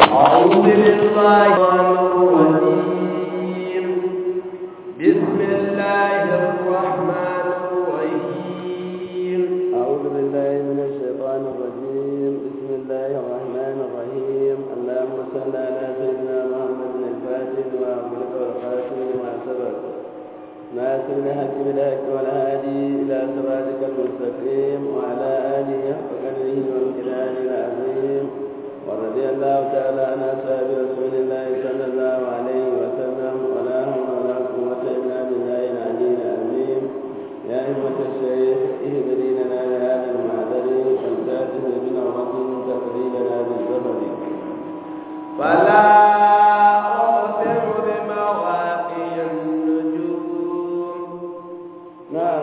أعوذ بالله الرجيم بسم الله الرحمن الرحيم أعوذ بالله من الشيطان الرجيم بسم الله الرحمن الرحيم اللهم صل على سيدنا محمد الفاتح وأغلق والخاتم لما سبق ناصر الحق بالحق والهادي إلى صراطك المستقيم وعلى آله حق قدره وامتنانه العظيم ورضي الله تعالى عن أصحاب رسول الله صلى الله عليه وسلم ولا حول ولا قوة إلا بالله العلي العظيم يا أئمة الشيخ اهدني لنا لهذا المعذر والكاتب بنعمة تقضي لنا بالزفر فلا أقسم بمواقع النجوم نعم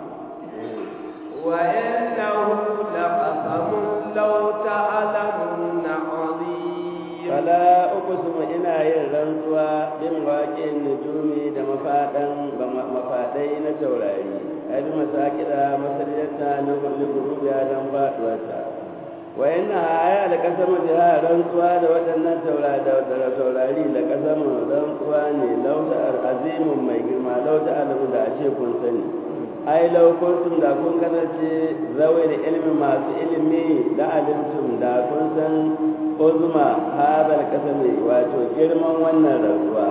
وإنه لقسم لو تعلمون عظيم فلا أقسم إنا يرنسوا بمواقع النجوم da mafaɗan mafaɗai na taurari ai bi masakira masallata na kulli gurubiya don faɗuwarta wa yana aya da kasar jiha rantsuwa da waɗannan taurari da kasar rantsuwa ne lauta azimin mai girma lauta alamu da a ce kun sani ai laukuntum da kun kasance zawai da ilimi masu ilimi da alimtum da kun san uzma hadal kasami wato girman wannan rantsuwa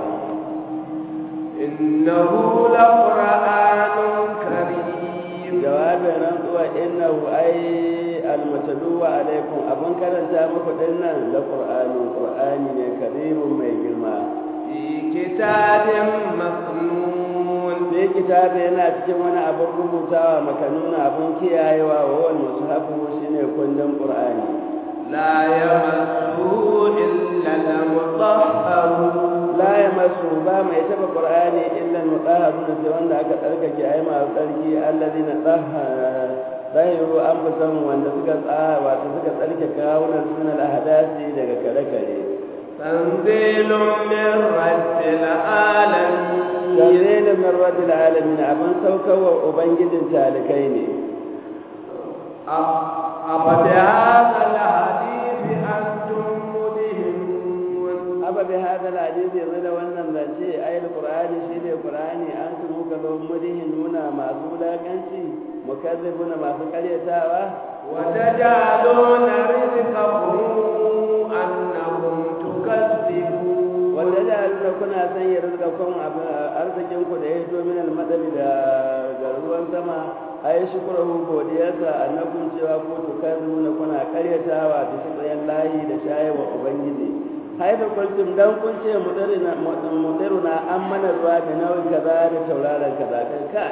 إنه لقرآن كريم jawabin rantsuwa innahu ai almataluwa alaikum abun karanta muku dinnan la qur'ani qur'ani ne karimun mai girma في كتاب مكنون sai kitabi yana cikin wani abun rubutawa makanuna abun kiyayewa wa wal mushafu shine kundin qur'ani لا يمسه إلا المطهرون la yamassu ba mai taba qur'ani illa al-mutahharun sai wanda aka tsarkake ai ma tsarki alladhina tahara zahiru anfusahum wanda suka tsaya wato suka tsarkake kawunan sunan al-ahdasi daga kare-kare تنزيل من رب العالمين Tanzilin min rabbil alamin abin saukarwa ubangijin talikai ne أفبهذا الحديث أنتم مدهنون aba bi hada hadisi yanzu da wannan zance ayil qur'ani shine qur'ani an su muka zo mudihin nuna masu wulakanci mukazzibuna masu karyatawa وتجعلون رزقكم أنكم تكذبون wanda da aluna kuna sanya rizqakum arzikin ku da ya fito min al-madali da ga ruwan sama ai shukruhu godiyarsa annakum cewa ku tukazzibuna kuna karyatawa da shi layi da shayewa ubangiji haifa kuntum dan kun ce mudirina mudiruna an mana ruwa da nauyin kaza da tauraron kaza kai ka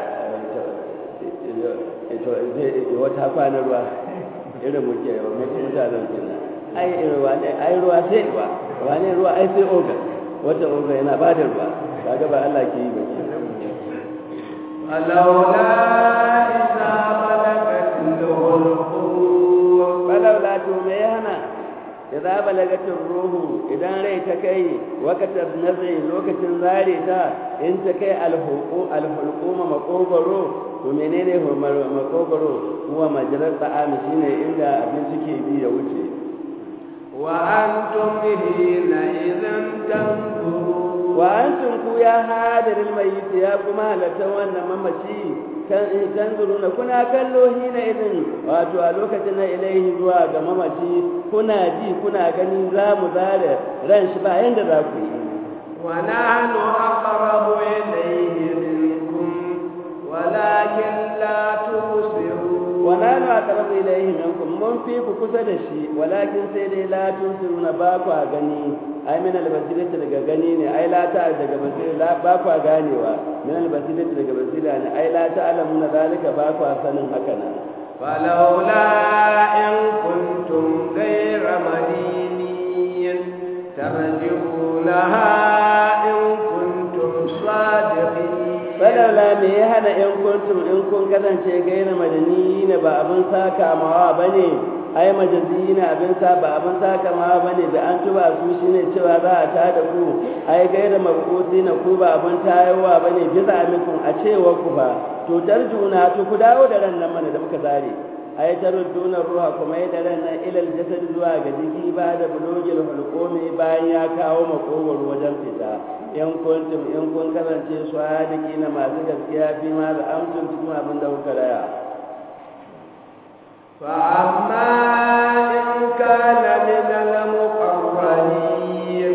ito ito wata kwana ruwa irin muke yau muke mutanen kenan ai irin ruwa ne ai ruwa sai ruwa ruwa ne ruwa ai sai oga wata oga yana ba da ruwa kaga ba Allah ke yi ba ke فلولا إذا بلغت الحلقوم falaula to me ya hana idza balagatin ruhu idan rai ta kai wakatar nazari lokacin zare ta in ta kai alhuqu alhulquma makogoro to menene makogoro huwa majrar ta'ami shine inda abinci ke bi ya wuce وأنتم حينئذ تنظرون wa antum ku ya hadirin mayyit ya kuma halatta wannan mamaci kan tanzuruna kuna kallo hina idin wato a lokacin na ilaihi zuwa ga mamaci kuna ji kuna gani za mu zare ran shi ba yanda za ku yi ونحن أقرب إليه منكم ولكن لا تبصرون wa nanu aqrabu ilayhi minkum mun fi ku kusa da shi walakin sai dai la tusiruna ba ku gani ai min albasirati daga gani ne ai la ta daga basira la ba ku ganewa min albasirati daga basira ne ai la ta'lamuna zalika ba ku sanin haka nan فلولا إن كنتم غير مدينين ترجعونها إن كنتم صادقين falaula me ya hana in kuntum in kun kasance gaira madani ne ba abin saka mawa bane ai majazi ne abin sa ba abin saka mawa bane da an tuba su shine cewa za a ta da ku ai gaira mabuti na ku ba abin tayowa bane bisa amikun a cewa ku ba to tarjuna to ku dawo da ran nan mana da muka zare ai tarudduna ruha kuma ya daren nan ilal jasad zuwa ga jiki ba da bulugil hulqumi bayan ya kawo makogwaro wajen fita in kuntum in kun kasance sadiki na masu gaskiya fi ma da amsun cikin abin da kuka raya فأما إن كان من المقربين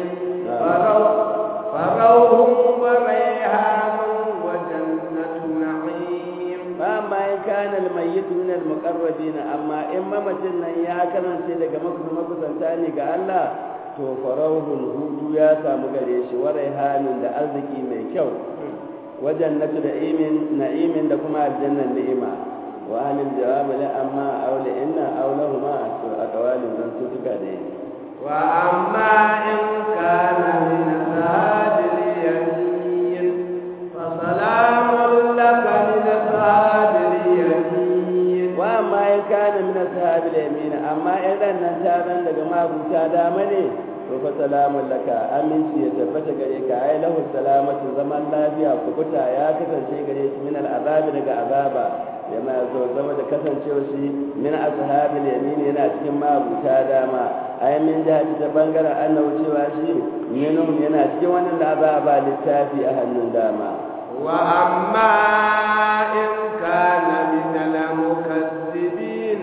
فروح وريحان وجنة نعيم فأما إن كان الميت من المقربين أما إن ممتن يا كان سيدك مكر مكسنتاني الله to farauhun hutu ya samu gare shi wa raihanin da arziki mai kyau wajen natu da imin na'imin da kuma aljannan ni'ima wa halin jawabi la amma aula inna aulahuma to aqwalin dan su tuka da yi wa amma in kana min sahabil yamin fa salamun laka min sahabil yamin wa amma in kana min sahabil yamin amma idan nan ta zan daga mabuta dama ne to fa salamun laka aminci ya tabbata gare ka ai lahu salamatu zaman lafiya kubuta ya kasance gare shi min al'azabi daga azaba yana zo zama da kasancewa shi min ashabil yamin yana cikin mabuta dama ai min jihati ta bangaren annabi cewa shi minhum yana cikin wannan da azaba littafi a hannun dama wa amma in kana min al-mukazzibin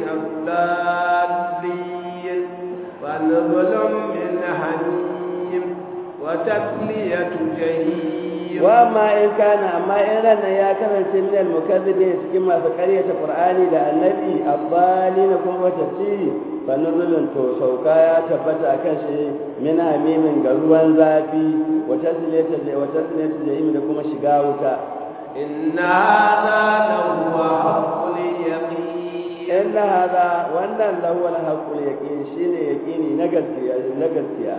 ad-dallin fa nuzulun min hamim wa tasliyatu jahim wa ma in kana amma in ranar ya kasance min al-mukazzibin cikin masu ƙaryata qur'ani da annabi abbali na kuma tafsiri fa nuzulun to sauka ya tabbata akan shi min hamimin ga ruwan zafi wa tasliyatu wa tasliyatu jahim da kuma shiga wuta inna hadha lahu haqqul yaqin inna hadha wannan lahu al-haqqul yaqin shine yaqini na gaskiya na gaskiya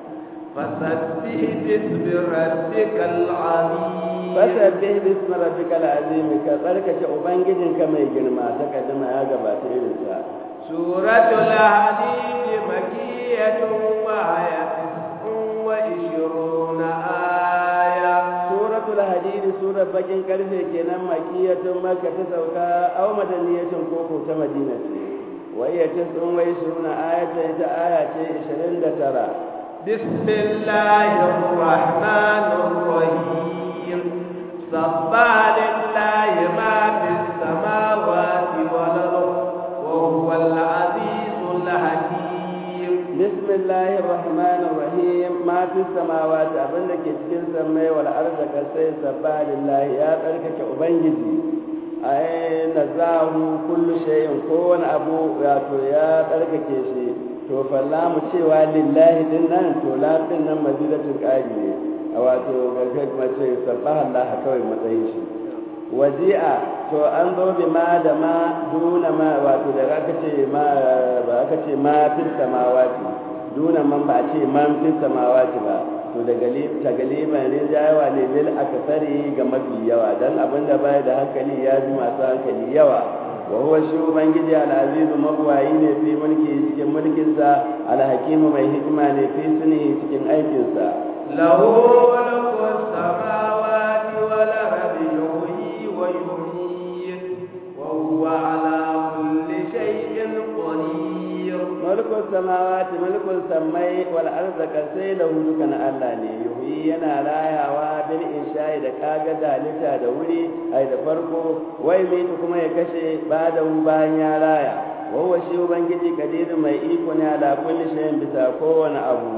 فسبح باسم ربك العظيم fasabbih bismi rabbikal azim ka tsarkake ubangijinka mai girma ta kaddama ya gabata irin sa suratul hadid makiyatun wa ayatun wa ishiruna aya suratul hadid surar bakin karfe kenan makiyatun makka ta sauka aw madaniyatun koko ta madina ce wa hiya tis'un wa ishiruna ayatan ita aya ce 29 بسم الله الرحمن الرحيم سبح لله ما في السماوات والأرض وهو العزيز الحكيم بسم الله الرحمن الرحيم ما في السماوات abin da ke cikin sammai wal arda kasai sabba lillahi ya tsarkake ubangiji ai nazahu kullu shay'in kowane abu wato ya tsarkake shi to falla mu cewa lillahi din nan to la din nan mazidatul qari ne a wato gargar mace sabbaha Allah kawai matsayin shi waji'a to an zo bi ma da ma duna ma wato da aka ce ma ba aka ce ma fil samawati duna man ba a ce man fil samawati ba to da galib ta galiban ne jayawa ne lil akasari ga mafi yawa dan abinda bai da hankali ya ji masu hankali yawa wa huwa shi ubangiji al-azizu mabwayi ne fi mulki cikin mulkinsa al-hakimu mai hikima ne fi suni cikin aikinsa lahu mulku samawati wal ardi yuhyi wa yumiit wa huwa ala kulli shay'in qadir mulku samawati mulku samai wal ardi kasai lahu dukan Allah ne yuhyi yana rayawa bil insha'i da kaga dalita da wuri ai da farko wai mai kuma ya kashe ba da bayan ya raya wawa shi ubangiji kadirin mai iko ne ala kulli shay'in bisa kowane abu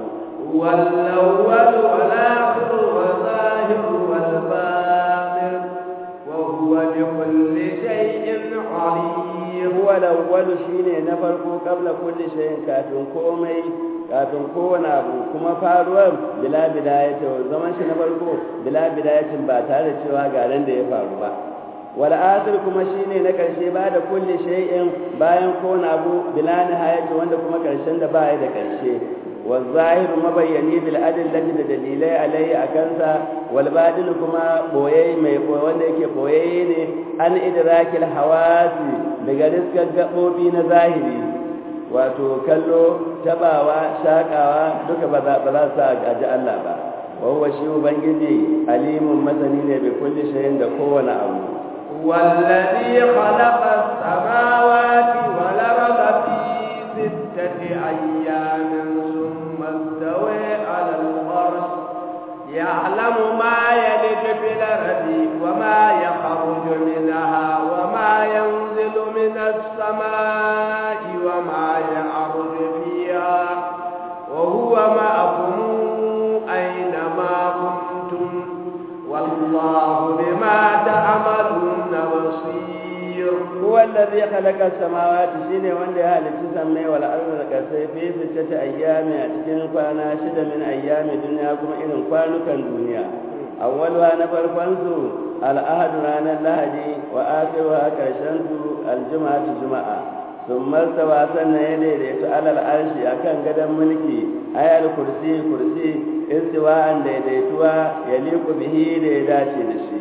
والأول والآخر والظاهر والباطن وهو بكل شيء عليم huwa al-awwal shine na farko kabla kulli shay'in kafin komai kafin kowane abu kuma faruwar bila bidayati zaman shi na farko bila bidayatin ba tare da cewa ga ran da ya faru ba wal akhir kuma shine na karshe ba da kulli shay'in bayan kowane abu bila nihayati wanda kuma karshen da ba ya da karshe والظاهر مبيني بالأدلة دليلي عليه أكنسا والباطن كما بويي مي wanda yake boye ne an idrakil hawasi daga riskar gabobi na zahiri wato kallo tabawa shakawa duka ba za ba za su gaji Allah ba wawa shi ubangiji alimun masani ne bi kulli shay'in da kowane abu هو الذي خلق السماوات والأرض في ستة أيام ثم استوى على العرش يعلم ما يلج في الأرض وما يخرج منها وما ينزل من السماء وما يعرج فيها وهو معكم أينما كنتم والله بما تعملون بصير هو الذي خلق السماوات شيني wanda ya halicci sammai wal ardi da kasai fi sittati ayyami a cikin kwana shida min ayyami duniya kuma irin kwanukan duniya awwalwa na farkon su al'ahadu ranar lahadi wa akhiruha karshen su aljuma'atu juma'a sun martaba sannan ya daidaito alal arshi akan gadon mulki ayal kursi kursi istiwa'an daidaituwa ya liku bihi da ya dace da shi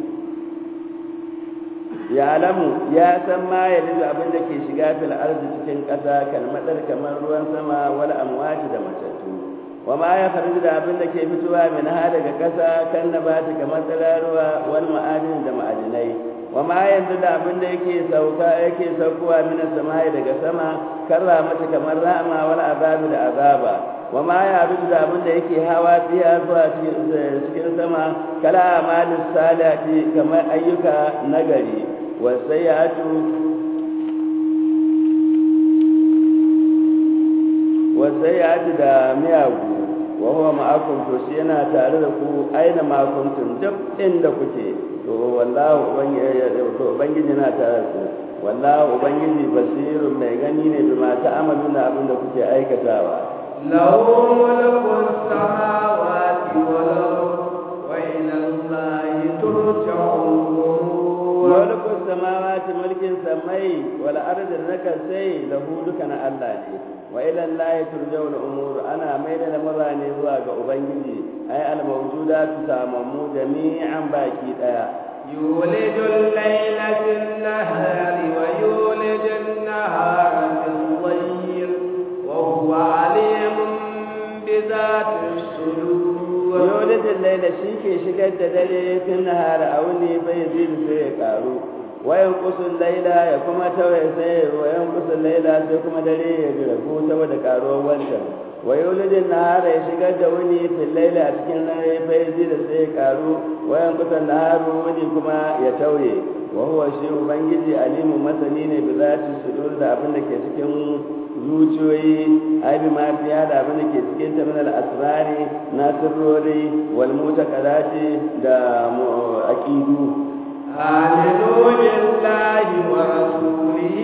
ya alamu ya san ma ya lizu abin da ke shiga fil arzi cikin ƙasa kalmadar kamar ruwan sama wal amwati da matattu wa ma ya kharju da abin da ke fitowa min ha daga ƙasa kan nabati kamar tsiraruwa wal ma'adin da ma'adinai wa ma yanzu da abin da yake sauka yake saukowa min samai daga sama karra mata kamar rama wal azabi da azaba wa ma ya rubu da abin da yake hawa fiya zuwa cikin sama kala amalin salati kamar ayyuka nagari wasayatu wasayatu da miyagu wa huwa ma'akum to shi yana tare da ku aina ma kuntum duk inda kuke to wallahu ubangiji yana tare da ku wallahu ubangiji basirun mai gani ne bi ma ta'amaluna abin da kuke aikatawa له ملك السماوات والأرض وإلى الله ترجع الأمور ملك السماوات ملك سمي والأرض لك سي له دكان الله ne wa ila Allah turja'u al-umur ana mai da lamurani zuwa ga ubangiji ay al-mawjudatu tamammu jami'an baki daya يولج الليل في النهار ويولج النهار في الليل وهو عليم بذات الصدور يولد الليل شيكي شكد دلي في النهار أولي بيزيد في كارو وينقص الليل يكما توي سي وينقص الليل سيكما دلي يجربو تود كارو وانتا ويولد النهار يشكد وني في الليل أتكن بيزيد في كارو وينقص النهار وني كما يتوي وهو شيء بنجي عليم مثلين بذات الصدور da abin da ke cikin zuciyoyi ai bi ma fiya da abin da ke cikin ta min al-asrari na sirrori wal mutaqadati da aqidu آمنوا بالله ورسوله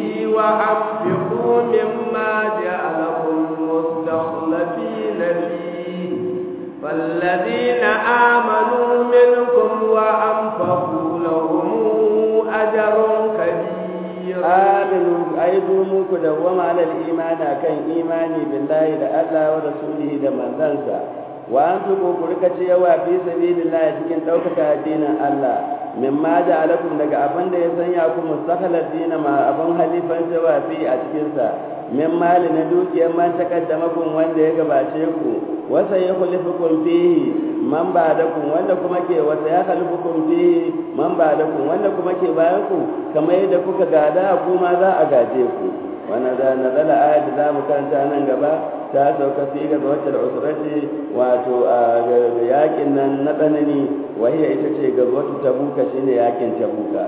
وأنفقوا مما جعلكم مستخلفين فيه فالذين آمنوا منكم وأنفقوا لهم أجر كبير آمنوا أيضا muku dawwama alal imani akan imani billahi da Allah wa rasulihi da manzansa wa an tuku ku rika cewa fi sabilillah cikin ɗaukaka addinin Allah mimma ja'alakum daga abin da ya sanya ku mustakhlifina ma abin halifan cewa fi a cikin sa min mali na dukiyar man takaddamakum wanda ya gabace ku wasa ya khalifukum fihi man ba'dakum wanda kuma ke wasa ya khalifukum fihi man ba'dakum wanda kuma ke bayan ku kamar yadda kuka gada kuma za a gaje ku wannan da nazala ayat da zamu karanta nan gaba ta sauka fi ga wacce usrati wato a yakin nan na tsanani wahiya ita ce ga wata tabuka shine yakin tabuka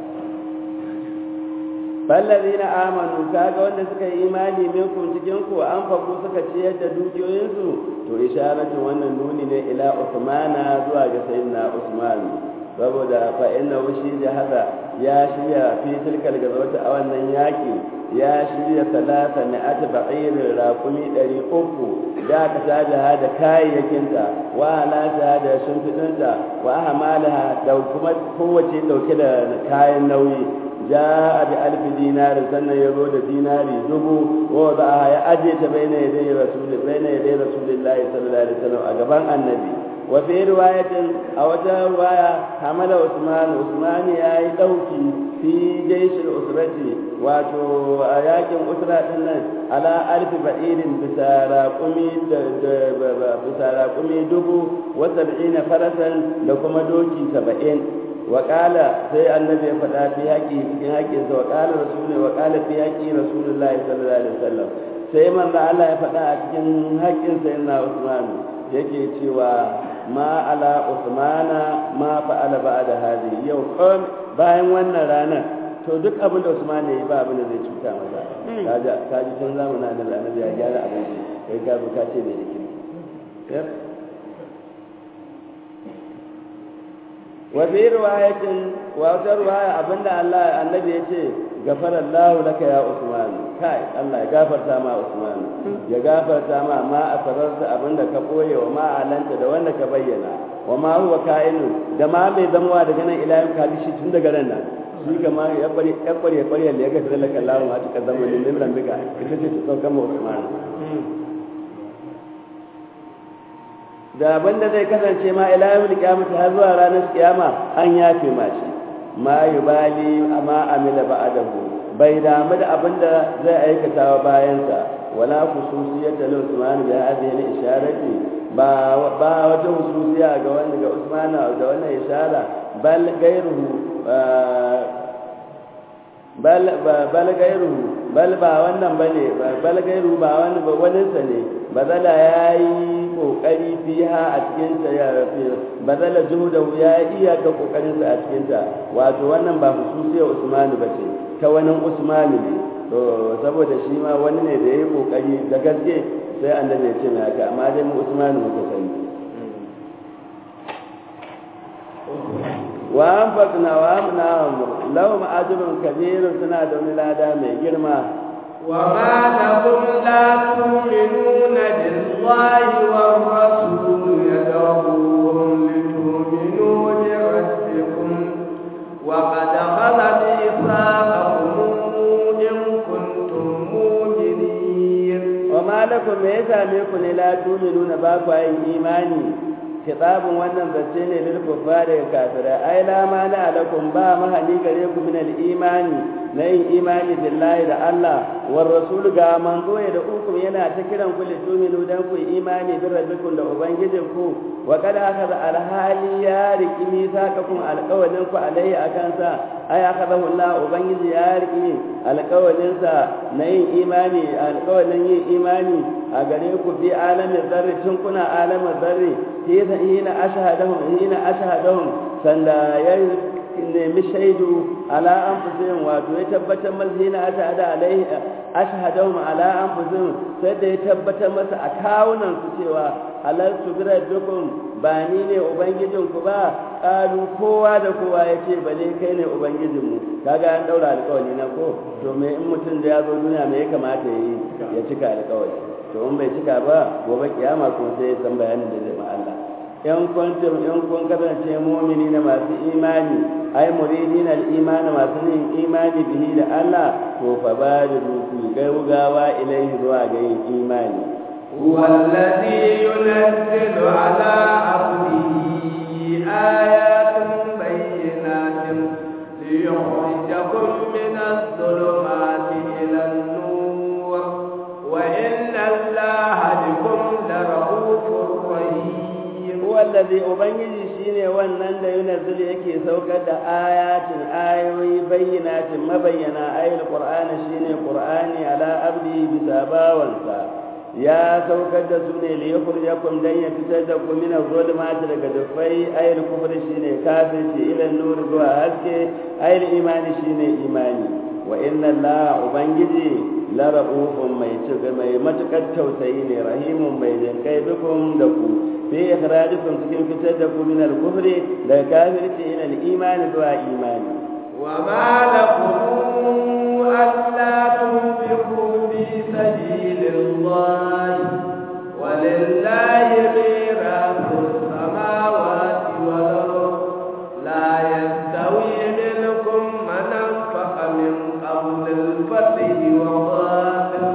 fallazina amanu kaga wanda suka yi imani minkum cikin ku an faku suka ciyar da dukiyoyinsu to isharatu wannan nuni ne ila usmana zuwa ga sayyidina usman saboda fa inna wushi da hada ya shirya fi tilkal gazawata a wannan yaki ya shirya talata na ata ba'irin rakumi ɗari uku da aka tada da kayayyakinta wa halata da shimfiɗinta wa hamalaha da kuma kowace ɗauke da kayan nauyi ja bi alfi dinari sannan ya zo da dinari dubu wa za ya aje ta bai na yadda rasuli bai na yadda rasulillahi sallallahu alaihi wasallam a gaban annabi wa fi riwayatin a wata riwaya hamala usman usman ya yi ɗauki fi jaishil usrati wato a yakin usra din nan ala alfi ba'irin bisa raƙumi bisa raƙumi dubu wa sab'ina farasan da kuma doki saba'in wa qala sai annabi ya faɗa fi haƙi cikin haƙin sa wa qala rasulullahi wa qala fi haƙi rasulullahi sallallahu alaihi wasallam sai manzo Allah ya faɗa a cikin haƙin sa yana Usman yake cewa ma ala Usmana ma fa'ala ba'da hadi yau kon bayan wannan ranar to duk abin da Usman ya yi ba abin da zai cuta masa kaji kaji tun zamanin da annabi ya gyara abin kai ka ka ce bai da kirki wa fi riwayatin wa wata riwaya abinda Allah annabi yace gafara Allah laka ya Usman kai Allah ya gafarta ma Usman ya gafarta ma ma asararsa abinda ka boye wa ma alanta da wanda ka bayyana wa ma huwa ka'inu da ma mai zamuwa daga nan ila yau kaji shi tun daga ran nan shi kama ya bari ya bari ya bari ya gafara laka Allah ma ta zama ne min rambika ita ce ta sauka ma Usman da abinda zai kasance ma ila yawmil qiyamati har zuwa ranar kiyama an yafe ma shi ma yubali amma amila ba'dahu bai damu da abinda zai aikata wa bayansa wala khususiyata lil Usman bi hadhihi al-isharati ba ba wata khususiya ga wanda ga Usman da wannan ishara bal gairuhu bal bal gairuhu bal ba wannan bane bal gairu ba wani ba wani sa ne bazala yayi kokari fiha a cikin ta ya rafi bazala juhudahu ya iya ka kokarin sa a cikin ta wato wannan ba hususiyar Usmanu bace ta wani Usmanu ne to saboda shi ma wani ne da yayi kokari da gaske sai annabi ya ce mai haka amma dai mu Usmanu muka sani wa anfaqna wa amna lahum ajrun kabirun suna da wani lada mai girma وما لكم لا تؤمنون بالله والرسول يدعوهم لتؤمنوا بربكم وقد خل ميثاقكم إن كنتم مؤمنين وما لكم me ya same ku ne la tu'minuna ba ku yin imani kitabun wannan zance ne lil kuffari kafirai ai la ma na alakum ba mahali gare ku min al imani na yin imani billahi da Allah war rasul ga manzo ya da hukum yana ta kiran ku lituminu dan ku imani bi rabbikum da ubangijin ku wa kad akhadha al hali ya riki misaqakum alqawlin ku alai akan sa ai akhadahu Allah ubangiji ya riki alqawlin sa na yin imani alqawlin yin imani a gare ku bi alamin zarri tun kuna alamin zarri hina ashhadahum hina ashhadahum sanda ya nemi shaidu ala anfusihim wato ya tabbatar masa hina ashhada alaihi ashhadahum ala anfusihim sai da ya tabbatar masa a kawunan su cewa halal su rabbikum ba ni ne ubangijin ku ba kalu kowa da kowa ya ce bale kai ne ubangijin mu kaga an daura alƙawari na ko to me in mutum da ya zo duniya me ya kamata ya yi ya cika alƙawari to in bai cika ba gobe kiyama kuma sai ya san bayanin da zai ma Allah in kuntum in kun kasance mu'mini na masu imani ai muridin al-iman masu yin imani bihi da Allah to fa badiru ku gaugawa ilaihi zuwa ga yin imani هو الذي ينزل على عبده آيات بينات ليخرجكم من الظلمات إلى النور وإن الله بكم لرؤوف رحيم هو الذي ubangiji shine wannan da yunazzil yake saukar da ayatin ayoyi bayyinatin mabayyana ayil qur'ani shine qur'ani ala abdi bisa bawansa ya saukar da su ne li yukhrijakum dan ya fitar da ku min az-zulumati daga dufai ayil kufri shine kafirci ila nur zuwa haske ayil imani shine imani wa inna allaha ubangiji la ra'ufun mai cika mai matukar tausayi ne rahimun mai jinkai bikum da ku fi ikhrajikum cikin fitar da ku min al-kufri daga kafirci ila al-imani zuwa imani wa ma lakum alla tunfiqu fi sabilillahi walillahi mirasu samawati wal ard la yastawi minkum man anfaqa min qabl al-fath wa qatal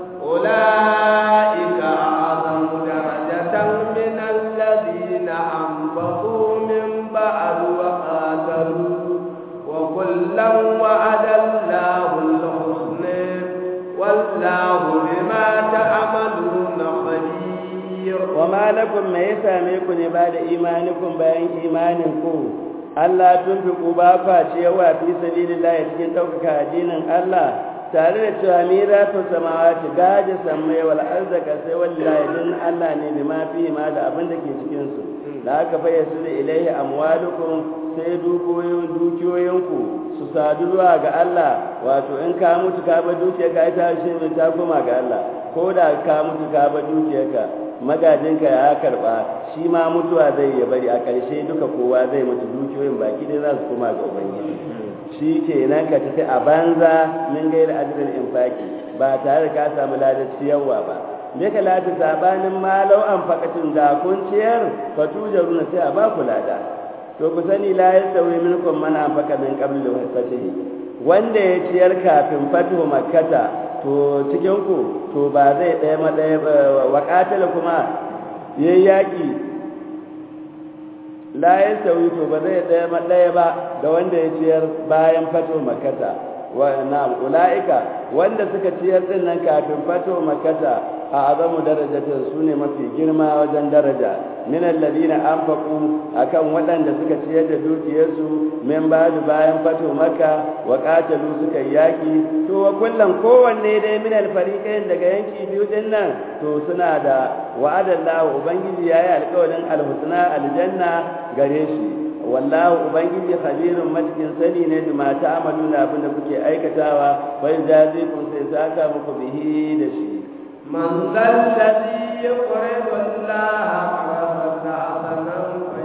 أولئك أعظم درجة من الذين أنفقوا من بعد وقاتلوا وكلا وعد الله الحسنى والله بما تعملون خبير وما لكم ما يساميكم بعد إيمانكم بين إيمانكم Allah tun fi ƙuba kwace yawa fi sabilillah cikin ɗaukaka addinin Allah tare da cewa miratu samawati gaji sammai wal arzaka sai wallahi din Allah ne bi ma fi ma da abin da ke cikin su da aka fayyace da ilaihi amwalukum sai dukiyoyin dukiyoyinku su sadu zuwa ga Allah wato in ka mutu ka bar dukiyarka ita shi ne ta koma ga Allah ko da ka mutu ka bar dukiyarka magajinka ya karba shi ma mutuwa zai ya bari a ƙarshe duka kowa zai mutu dukiyoyin baki dai za su koma ga ubangiji shi ke nan ka tafi a banza min gaira ajirin infaki ba tare da ka samu ladar ciyarwa ba me ka lati sabanin malau an fakatun da kun ciyar fatujaru na sai a ba ku lada to ku sani la yastawi minkum man anfaqa min qabli fatihi wanda ya ciyar kafin fatuhu makkata to cikin ku to ba zai ɗaya ma ɗaya wa qatala kuma yayi yaki la yastawi to ba zai ɗaya ma ɗaya ba da wanda ya ciyar bayan fatuhu makkata wa na ulaika wanda suka ciyar din nan kafin fatuhu makkata a azamu darajatin su ne mafi girma wajen daraja min alladhina anfaqu akan waɗanda suka ciyar da dukiyarsu min ba'du bayan fatu makka wa qatalu suka yaki to wa kullan kowanne dai min alfariqain daga yanki biyu din nan to suna da wa'adallahu ubangiji yayi alƙawarin alhusna aljanna gare shi wallahu ubangiji khabirun matikin sani ne da mata amaluna abinda kuke aikatawa fa jazikum sai saka muku bihi da shi من ذا الذي يقرض الله قرضا حسنا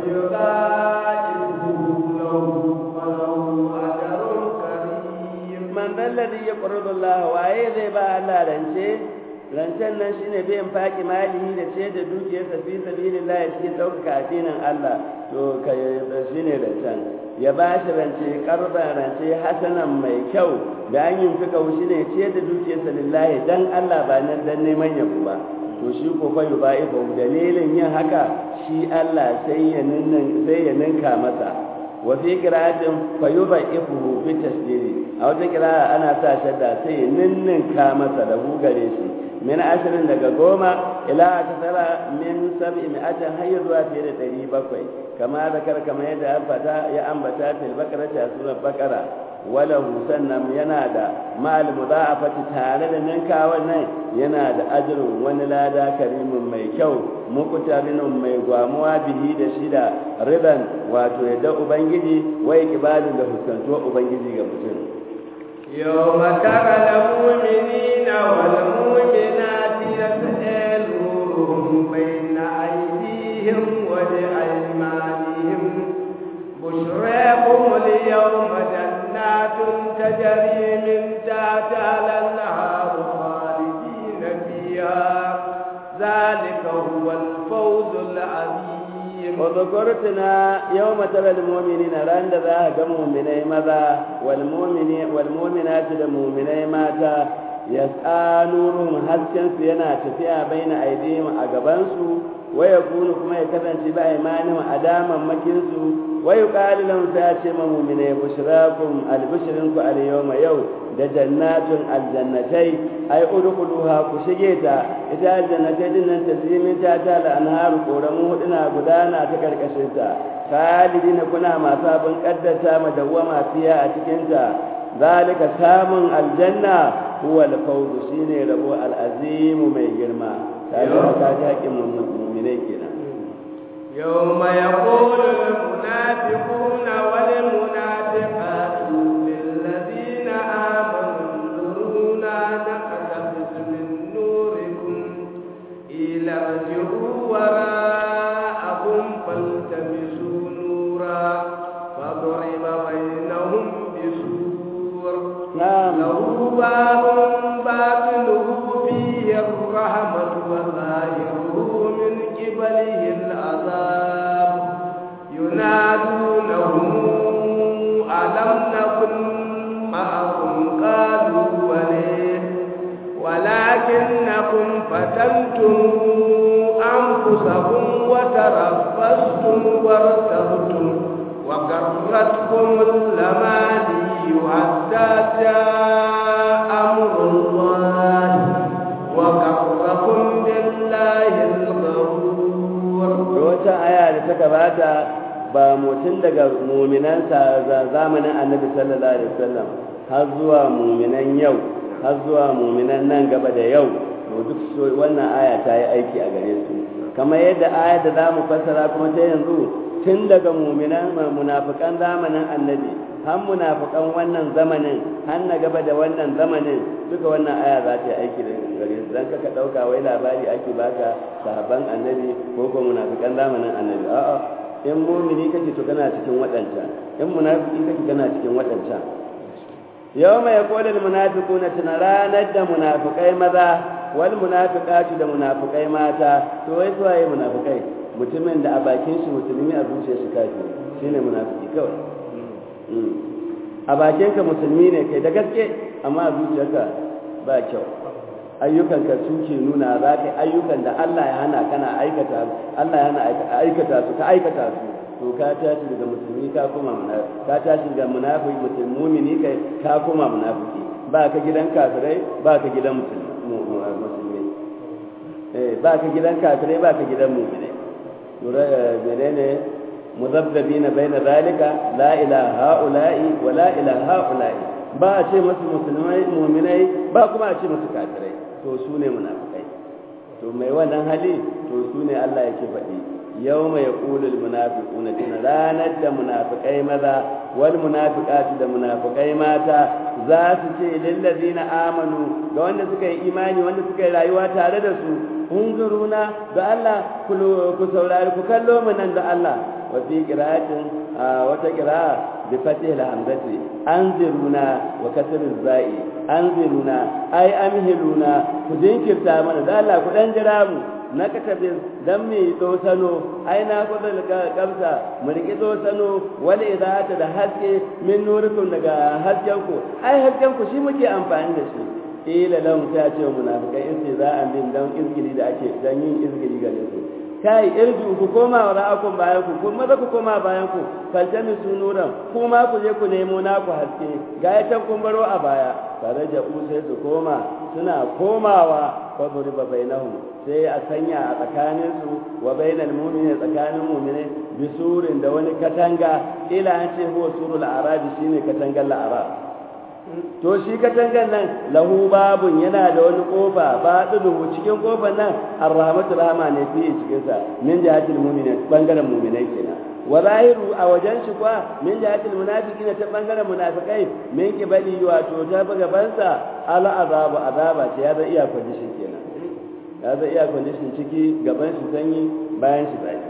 فيضاعفه له وله أجر كريم من ذا الذي يقرض الله وأي ذي با الله رنشي rancen nan shine bai faki malihi da ce da dukiyarsa fi sabilillah ya cikin ɗaukaka addinin Allah to ka shine rancen ya ba shi rance karban rance hasanan mai kyau da an yin fika shi ne ce da dukiyarsa lillahi dan Allah ba nan dan neman yabo ba to shi ko fa yubaifa dalilin yin haka shi Allah sai ya ninnin sai ya ninka masa wa fi qira'atin fa yubaifuhu bi tasdiri a wata qira'a ana sa shadda sai ya ninninka masa da gare shi min ashirin daga goma ila akasara min sab'i mi'atin har zuwa fiye da ɗari bakwai kama zakar kama yadda ya fata ya ambata fil bakara ta surar bakara wala sannan yana da ma'al mudha'afati tare da ninkawan nan yana da ajrun wani lada karimin mai kyau muqtarinun mai gwamuwa bihi da shida riban wato yadda ubangiji wai kibalin da huskantuwa ubangiji ga mutum يوم ترى المؤمنين والمؤمنات يسأل نورهم بين أيديهم وبأيمانهم بشراكم اليوم جنات تجري من تحتها الأنهار خالدين فيها ذلك هو الفوز العظيم وذكرتنا يوم ترى المؤمنين راند ذا مؤمني ماذا والمؤمنين والمؤمنات المؤمني ماتا يسعى نورهم حسكن سينا تفيا بين أيديهم أقبانسو ويكون كما يكفن شبا إيمانهم أداما مكنسو ويقال لهم سياتي مؤمني بشراكم البشرنكم اليوم يوم da jannatin aljannatai ai udkhuluha ku shige ta ita aljannatai din nan tazlimin ta ta la anhar koramu huduna gudana ta karkashin ta khalidina kuna masu abin kaddata madawwama fiya a cikin ta zalika samun aljanna huwa al-fawz shine rabo al-azim mai girma kaga ka ji haƙin mu'minai kenan يوم يقول المنافقون والمنافقات للذين آمنوا انظرونا نقتبس من نوركم إلى ارجعوا وراءكم فالتمسوا نورا فضرب بينهم بسور نعم له باب باطنه فيه الرحمة وظاهره من قبله العذاب ينادونهم ألم نكن معكم قالوا وليه ولكنكم فتنتم أنفسكم وتربصتم وارتبتم وغرتكم الأماني حتى جاء أمر الله وغركم بالله الغرور wata aya da ta gabata ba mutum daga muminan zamanin annabi sallallahu alaihi wasallam har zuwa muminan yau har zuwa muminan nan gaba da yau to duk wannan aya ta yi aiki a gare su kamar yadda aya da zamu fassara kuma ta yanzu tun daga muminan munafikan zamanin annabi har munafikan wannan zamanin har na gaba da wannan zamanin duka wannan aya za ta yi aiki da gare su dan kaka dauka wai labari ake baka sahabban annabi ko ko munafikan zamanin annabi a'a in mumini kake to kana cikin waɗancan in munafiki kake kana cikin waɗancan yau mai kodin munafiquna tana ranar da munafikai maza wal munafiqatu da munafikai mata to wai su waye munafikai mutumin da a bakin shi musulmi a zuciyar shi kafiri shine munafiki kawai a bakin ka musulmi ne kai da gaske amma a zuciyarka ba kyau ayyukan ka suke nuna za ka ayyukan da Allah ya hana kana aikata Allah ya hana aikata su ka aikata su to ka tashi daga musulmi ka koma munafiki ka tashi daga munafiki mutum mumini kai ka koma munafiki ba ka gidan kafirai ba ka gidan musulmi eh ba ka gidan kafirai ba ka gidan mu'minai lura menene muzabdabina baina zalika la ilaha haula'i wa la ilaha haula'i ba a ce musu musulmai mu'minai ba kuma a ce musu kafirai to su ne munafikai to mai wannan hali to su ne Allah yake faɗi yau mai ƙulul munafiquna tuna ranar da munafikai maza wal munafiqatu da munafikai mata za su ce lillazina amanu ga wanda suka yi imani wanda suka yi rayuwa tare da su unzuruna da Allah ku saurari ku kallo mu nan da Allah wa fi qira'atin wata qira'a bi fatih al-hamzati anziruna wa kasr az-za'i anziruna ay amhiluna ku jinkirta mana da Allah ku dan jira mu na katabin dan mai sano ai na kudin kamsa mu riki sano wal idata da haske min nurikum daga hasken ku ai hasken ku shi muke amfani da shi ila lahum ta ce munafikai in sai za a bin dan izgili da ake dan yin izgili gare su kai irju ku koma wa ra'akum bayan ku kun maza ku koma bayan ku faljami sunuran kuma ku je ku nemo naku haske ga ya can kun baro a baya tare da sai su koma suna komawa fadri ba bainahum sai a sanya a tsakanin su wa bainal mu'mini tsakanin mu'mini bisurin da wani katanga ila an ce huwa surul arabi shine katangar la'arab to shi katangan nan lahu babun yana da wani kofa ba dudu cikin kofar nan arrahmatu rahma ne fi cikin sa min jihatil mu'minin bangaren mu'minai kenan wa zahiru a wajen shi kwa min jihatil munafiqina ta bangaren munafikai min kibali wato ta gaban sa ala azabu azaba ce ya zai iya condition kenan ya zai iya condition ciki gaban shi sanyi bayan shi zafi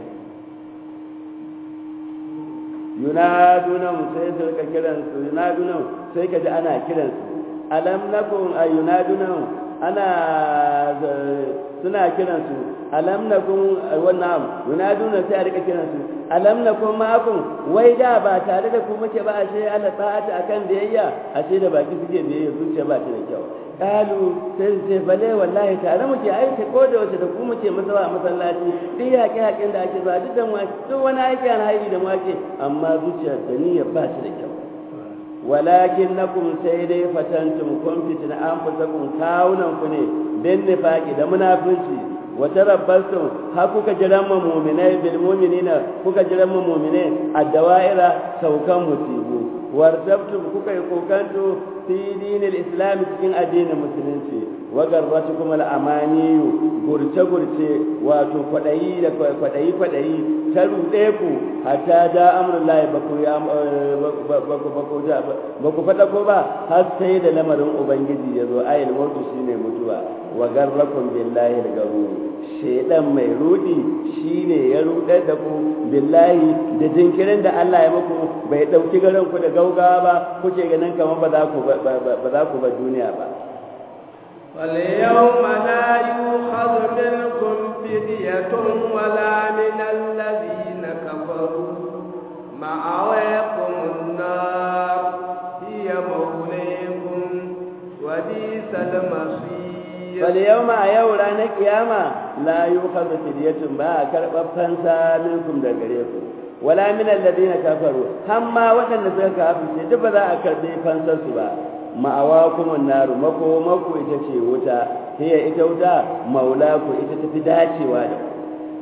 yunadunahum sai su rika kiransu yunadunahum sai ka ji ana kiransu alam nakum ay yunadunahum ana suna kiransu alam nakum wannan yunaduna sai a rika kiransu alam nakum ma'akum wai da ba tare da ku muke ba ashe Allah ta'ata akan biyayya ashe da baki suke biyayya zuciya ba ta da kyau kalu sai su ce bale wallahi tare muke aiki ko da wace da ku muke masawa a masallaci duk yaƙe yaƙen da ake zuwa duk da mu duk wani aiki alhairi da mu ake amma zuciya da niyya ba ta da kyau walakin nakum sai dai fatantum kun fitina an fusakum kawunan ku ne bin nifaqi da munafici wa tarabbastum ha kuka jiran mu mu'minai bil mu'minina kuka jiran mu mu'minai ad-dawa'ira saukan musibu wartabtum kuka yi kokanto fi dinil islam cikin addinin musulunci wa garratukum al-amaniyu gurce gurce wato kwadayi da kwadayi kwadayi ta rude ku hatta da amrullahi baku ya baku baku baku fada ko ba har sai da lamarin ubangiji yazo ayil mautu shine mutuwa wa garrakum billahi al-garur shedan mai rudi shine ya rudar da ku billahi da jinkirin da Allah ya muku bai dauki garin ku da gaugawa ba kuke ganin kamar ba za ku ba za ku ba duniya ba واليوم لا يؤخذ منكم فدية ولا من الذين كفروا مأواكم النار هي موليكم وبئس المصير فاليوم أيو رانا قيامة لا يؤخذ فدية با كرب فانسا منكم دغريكم ولا من الذين كفروا هم وكان suka kafirce duk ba za a karbe fansar su ba ma'awakumun naru makomaku ita ce wuta hiya ita wuta maulaku ita tafi dacewa da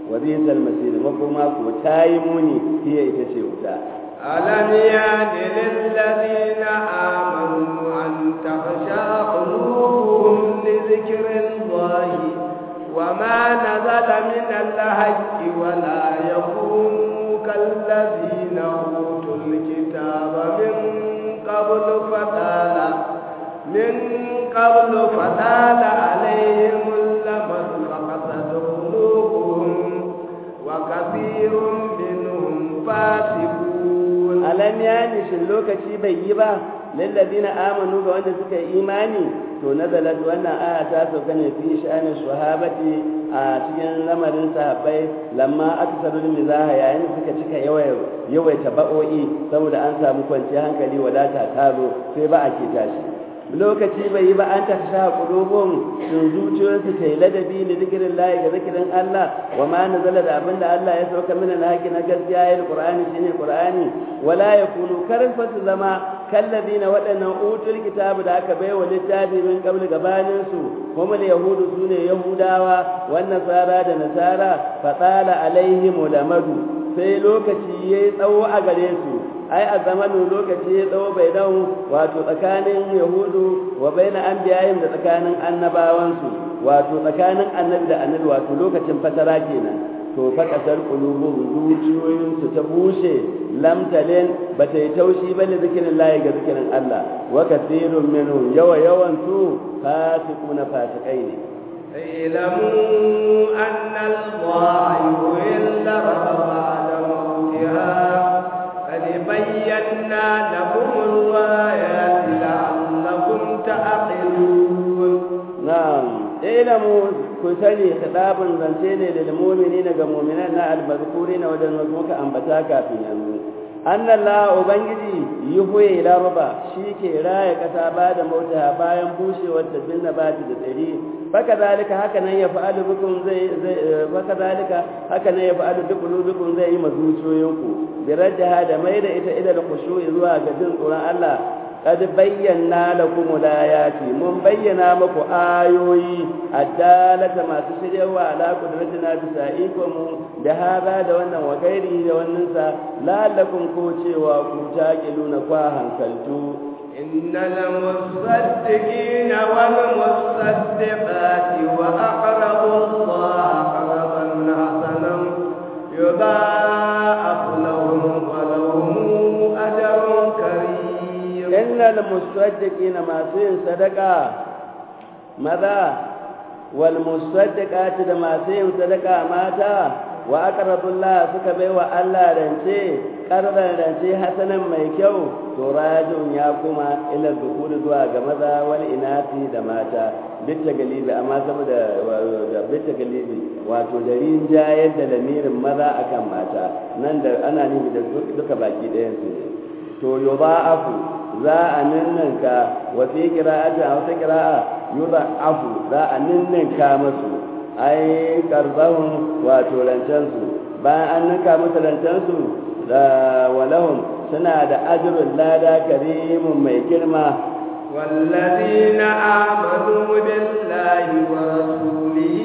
wa bi'sal masir makoma ko tayi muni hiya ita ce wuta ألم يان للذين آمنوا أن تخشى قلوبهم لذكر الله وما نزل من الحق ولا يكونوا كالذين أوتوا الكتاب من قبل فطال من قبل فطال عليهم الأمد فقست قلوبهم وكثير منهم فاسقون alam ya nishin lokaci bai yi ba lillazina amanu ga wanda suka yi imani to nazalat wannan aya ta sauka ne fi sha'anin sahabati a cikin lamarin sahabbai lamma aksaru mizaha yayin suka cika yawaita ba'o'i saboda an samu kwanciyar hankali wadata ta zo sai ba a ke tashi lokaci bai yi ba an ta sha qulubum sun zuciyoyinsu ta yi ladabi da zikirin lahi ga zikirin Allah wa ma nazala da abin da Allah ya sauka mina na haƙi na gaskiya ya Qur'ani shine Qur'ani wala yakunu karin fa su zama kallabina waɗannan utul kitabu da aka bai wa littafi min qabl gabanin su kuma yahudu sune yahudawa wan nasara da nasara fa tsala alaihim lamadu sai lokaci yayi tsawo a gare su ai a zamanin lokaci ya tsawo bai dawo wato tsakanin yahudu wa baina anbiya'in da tsakanin annabawansu wato tsakanin annabi da annabi wato lokacin fatara kenan to fa kasar qulubuhum zuciyoyin su ta bushe lam talen bata yi taushi ba da zikirin lahi ga zikirin Allah wa kathirun minhum yawa yawan su fasiquna fasikai ne اعلموا أن الله يحل بعد موتها قد بينا لكم الآيات لعلكم تعقلون نعم اعلموا كسني خطاب زنتين للمؤمنين كمؤمنين المذكورين ودن مكة أنبتا كافين ينزل أن الله أبنجي يهوي إلى ربا شيك راية كتابة موتها باين بوشي والتبين بات تسعري فكذلك هكذا يفعل بكم زي, زي فكذلك هكذا يفعل بقلوبكم زي مزوجوينكم برجها da mai da ita ida da khushu'i zuwa ga jin tsoron Allah qad bayyana lakum ayati mun bayyana muku ayoyi addalata masu shiryawa ala qudratina bisa ikomu da hada da wannan wa gairi da wannan sa la'allakum ko cewa ku taqiluna kwa hankaltu إن المصدقين والمصدقات وأقرضوا الله قرضا حسنا يضاعف لهم ولهم أجر كريم إن المصدقين ما سين صدقة ماذا والمصدقات ما سين صدقة ماتا وأقرضوا الله suka baiwa Allah rance karban rance hasanan mai kyau to rajin ya kuma ila dukuri zuwa ga maza wal inati da mata bitta galibi amma saboda da bitta galibi wato da rinjayar da lamirin maza akan mata nan da ana nemi da duka baki ɗayan su ne to yudha'afu za a ninninka wa fi qira'ati a wata qira'a yudha'afu za a ninninka masu ai karbahun wato rancensu bayan an ninka musu rancensu da walahum suna da ajrul lada karimun mai girma والذين آمنوا بالله ورسوله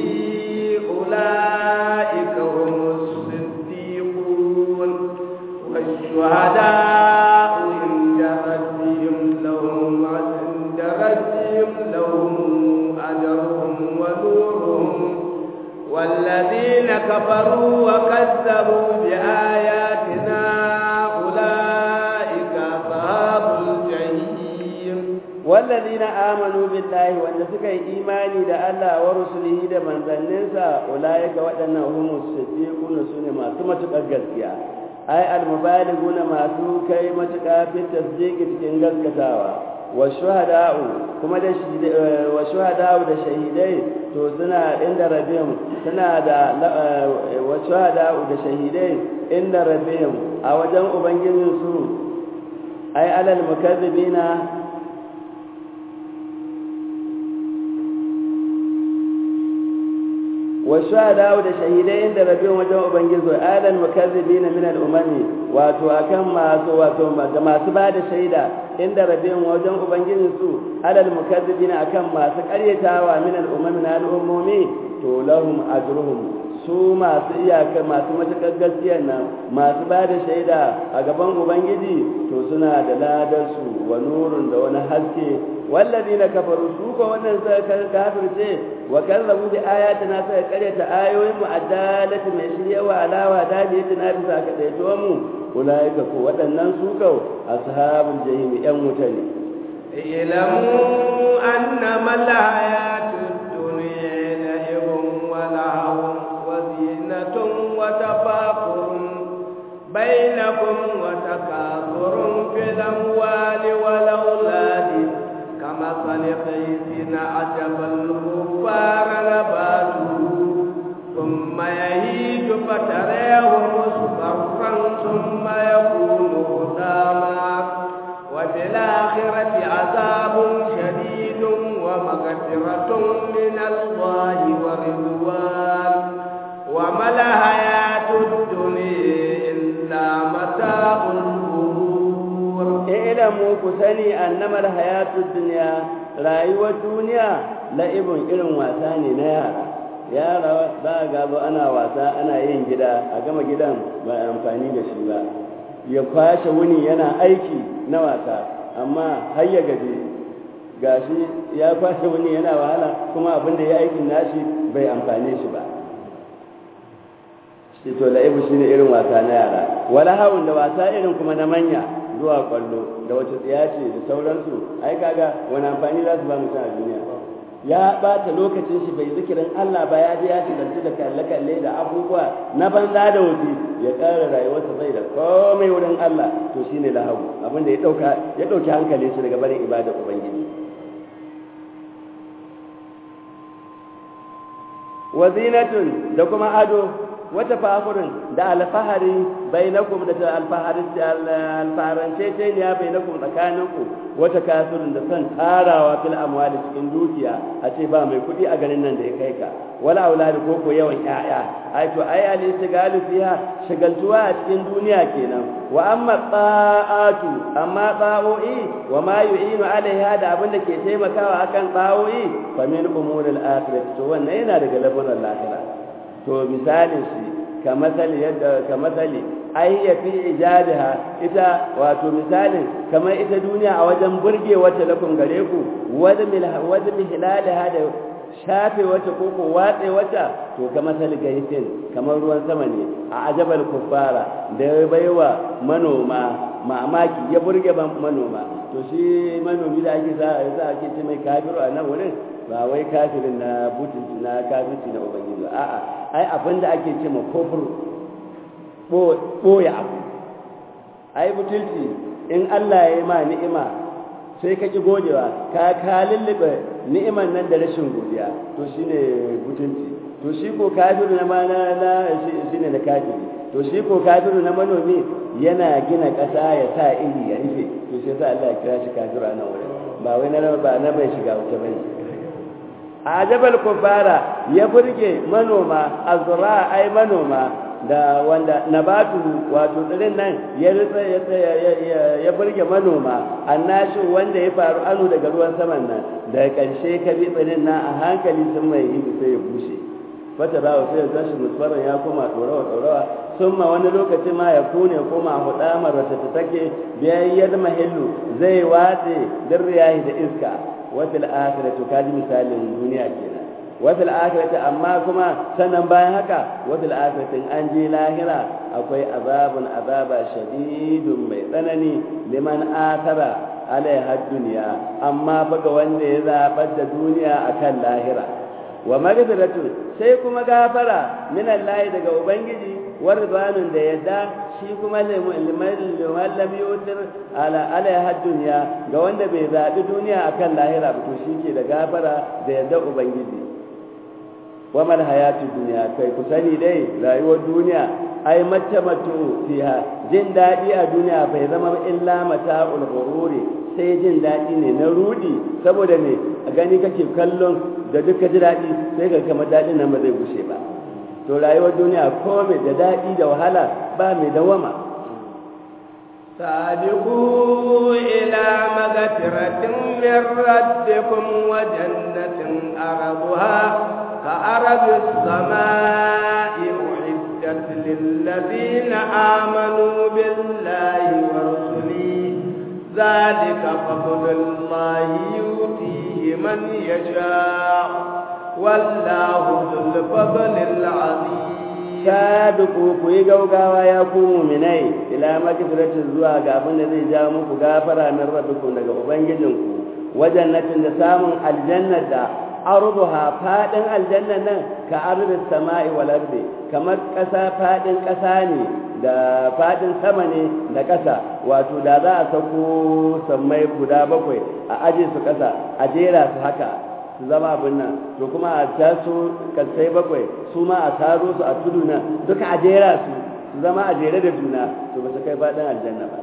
أولئك هم الصديقون والشهداء عند ربهم لهم عند ربهم لهم أجرهم ونورهم والذين كفروا وكذبوا بآياتنا أولئك أصحاب الجحيم والذين آمنوا بالله وأن سكي إيماني دا الله ورسله دا من ذننسا أولئك وأن هم الصديقون سنة ما ثم تقرقسيا أي المبالغون ما سوكي متقى في التصديق تكين قسكتاوا والشهداء كما دا والشهداء دا شهيدي to suna inda rabin suna da wa shuhada da shahidai inda rabin a wajen ubangijinsu ai alal mukazzibina والشهداء da shahidai inda rabin wajen ubangiji alal mukazzibin min al umami wato akan masu wato da masu bada shaida inda rabin wajen ubangijin su alal mukazzibin akan masu karyatawa min al umami na al umumi to lahum ajruhum su masu iyaka masu matuƙar gaskiyar nan masu ba da shaida a gaban ubangiji to suna da ladarsu wa nurun da wani haske wallazi na kafaru su ko wannan suka kafirce wa kallabu bi ayatina suka karyata ayoyin mu addalati mai shiryawa alawa da bi tana bisa ka daito mu ulaika ko waɗannan su kau ashabul jahim yan wuta ne اعلموا أنما الحياة الدنيا لعب ولهو وزينة وتفاخر بينكم وتكاثر في الأموال والأولاد كمثل غيث أعجب الكفار نباته ثم يهيج فتريه مصفرا ثم يكون هداما وفي الآخرة عذاب شديد ومغفرة من الله ورضوان وما الحياة الدنيا إلا متاع الغرور اعلموا كسني أنما الحياة الدنيا rayuwar duniya la'ibin irin wasa ne na yara yara za a gaba ana wasa ana yin gida a gama gidan ba amfani da shi ba ya kwashe wuni yana aiki na wasa amma har ya gaje gashi ya kwashe wuni yana wahala kuma abin da ya aikin nashi bai amfane shi ba shi to la'ibu shine irin wasa na yara wala hawun da wasa irin kuma na manya zuwa kwallo da wata tsiya ce da sauransu ai kaga wani amfani za su ba mutum a duniya ya bata lokacin shi bai zikirin Allah ba ya je ya shigarci da kalle-kalle da abubuwa na banza da wuce ya ƙara rayuwarsa bai da komai wurin Allah to shine lahawu abin da ya dauka ya dauki hankalin shi daga barin ibada ubangiji wazinatun da kuma ado wata fahurin da alfahari bainakum da alfaharance ce ne ya bainakum tsakaninku wata kasurin da son tarawa fil amwali cikin dukiya a ce ba mai kuɗi a garin nan da ya kai ka wala auladi ko ko yawan ƴaƴa ai to ai al istigalu fiha shagaltuwa a cikin duniya kenan wa amma ta'atu amma ta'o'i wa ma yu'inu alaiha da abin da ke taimakawa akan ta'o'i fa min umuril akhirah to wannan yana daga labarin lahira to misalin shi ka masali yadda ka masali ai ya fi ijabiha ita wato misalin kamar ita duniya a wajen burge wata lakum gare ku wadda mihilalaha da shafe wata ko ko watse wata to ka masali gaisin kamar ruwan sama ne a ajabal kuffara da ya baiwa manoma mamaki ya burge manoma to shi manomi da ake za a ake ce mai kafiru a nan wurin ba wai kafirin na butunci na kafirci na ubangiji ba a'a ai abin da ake ce ma kofur ɓoye abu ai butulci in Allah ya yi ma ni'ima sai ka ki godewa ka ka lullube ni'iman nan da rashin godiya to shine butulci to shi ko kafiru na mana na shine na kafiri to shi ko kafiru na manomi yana gina ƙasa ya sa iri ya rufe to sai sa Allah ya kira shi kafiru a nan wurin ba wai na ba na bai shiga wuta bane a jabal kufara ya burge manoma azra ai manoma da wanda nabatu wato tsirin nan ya ritsa ya burge manoma annashi wanda ya faru anu daga ruwan saman nan da ƙarshe ka bi tsirin nan a hankali sun mai hindu sai ya bushe fata ba sai ya tashi musfaran ya koma ɗorawa ɗorawa sun ma wani lokaci ma ya kone koma hudamar wata ta take biyayyar mahillu zai watse din riyahi da iska wafil akhirati kaji misalin duniya kenan wafil akhirati amma kuma sannan bayan haka wafil akhirati an je lahira akwai azabun azaba shadidun mai tsanani liman athara alaiha duniya amma fa ga wanda ya zabar da duniya akan lahira wa magfiratu sai kuma gafara min Allah daga ubangiji warbanun da yadda shi kuma liman lam yutir ala alaiha dunya ga wanda bai zabi duniya akan lahira ba to ke da gafara da yadda ubangiji wa mal hayatu dunya kai ku sani dai rayuwar duniya ai matamatu fiha jin dadi a duniya bai zama illa mata'ul ghururi sai jin dadi ne na rudi saboda me a gani kake kallon da duka ji dadi sai ga kamar dadin nan ba zai gushe ba to rayuwar duniya ko mai da daɗi da wahala ba mai dawama سابقوا إلى مغفرة من ربكم وجنة أرضها كأرض السماء أعدت للذين آمنوا بالله ورسله ذلك فضل الله يؤتيه من يشاء والله ذو الفضل العظيم sabiqu ku yi gaugawa ya ku mu'minai ila magfiratin zuwa ga abin da zai ja muku gafara min rabbikum daga ubangijinku wajen natin da samun aljanna da arduha fadin aljanna nan ka ardis sama'i wal ardi kamar kasa fadin kasa ne da fadin sama ne da kasa wato da za a sako sammai guda bakwai a aje su kasa a jera su haka su zama abin nan to kuma a taso kasai bakwai su ma a taro su a tudu nan duka a jera su su zama a jere da juna to ba su kai faɗin aljanna ba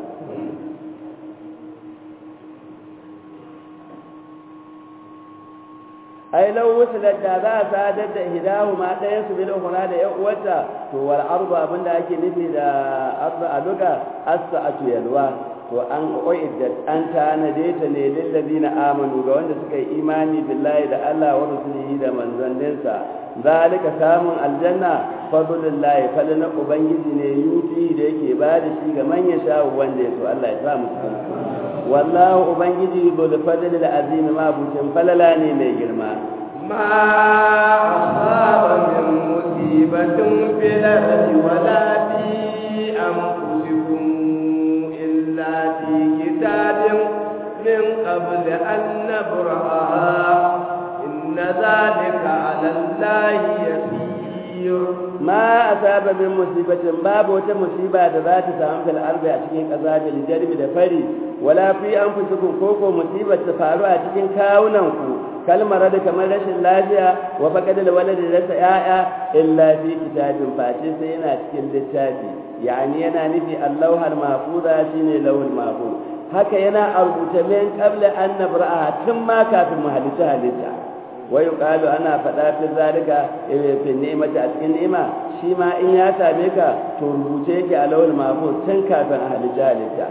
ai lau wasu da za a sadar da hidahu ma ɗayan su bil ukhra da ya uwata to wal arba abinda ake nufi da arba a duka as-sa'atu yalwa to an ƙo'iddat an tanade ta ne lillazina amanu ga wanda suka yi imani billahi da Allah wa rasulihi da manzanninsa zalika samun aljanna fadlullahi fadlan ubangiji ne yuti da yake ba da shi ga manyan shawo wanda ya so Allah ya sa mu cikin wallahu ubangiji bil fadli al azim ma bukin falala ne mai girma ما أصاب من مصيبة في الأرض ولا في أنفسكم إلا في كتاب من قبل أن نبرأها إن ذلك على الله يسير ما أصاب من مصيبة باب وتا مصيبة ذات سام في الأرض أتكين قذاب الجرب دفري ولا في أنفسكم كوكو مصيبة تفعلوا أتكين كاونانكو kalmar da kamar rashin lafiya wa faqad alwalad da rasa yaya illa fi kitabin face sai yana cikin littafi yani yana nufi allahul mahfuza shine lawul mahfuz haka yana a rubuta min qabla an nabra'a tun ma kafin mu halitta halitta wa yuqalu ana faɗa fi zalika fi ni'mati a cikin ni'ima shi ma in ya same ka to rubuce yake a lawul mahfuz tun kafin a halitta halitta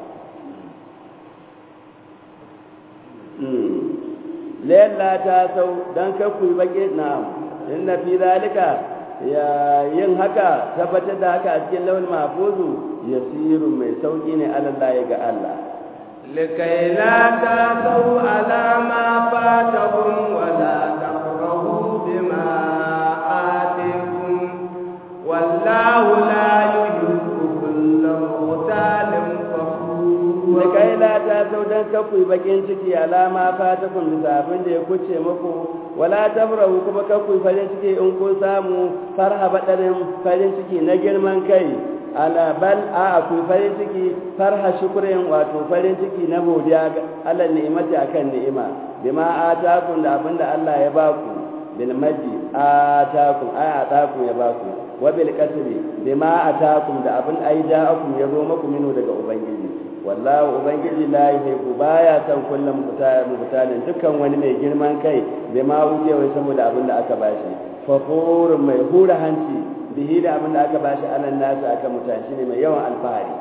lalla ta sau don kakku yi baƙi na inna fi zalika ya yin haka tabbatar da haka a cikin launin mafuzu ya siru mai sauƙi ne alallahi ga Allah لكي لا تأسوا على ما فاتكم ولا تفرحوا بما آتيكم والله لا يحب كل مختال فخور da kai la ta sau don kaku bakin ciki alama fata kun bisa abin da ya kuce muku wala tafrahu kuma kaku farin ciki in kun samu farha badarin farin ciki na girman kai ala bal a ku farin ciki farha shukrin wato farin ciki na godiya ga Allah ni'imati akan ni'ima bima atakum da abin da Allah ya baku bil maji atakum ay atakum ya baku wa bil kasbi bima atakum da abin ai ja'akum ya zo muku minu daga ubangiji wallahu ubangiji la yuhibbu baya san kullum mutalin dukkan wani mai girman kai bai ma wuce wai saboda abin da aka bashi fakhurun mai hura hanci bihi da abin da aka bashi anan nasu aka mutashi ne mai yawan alfahari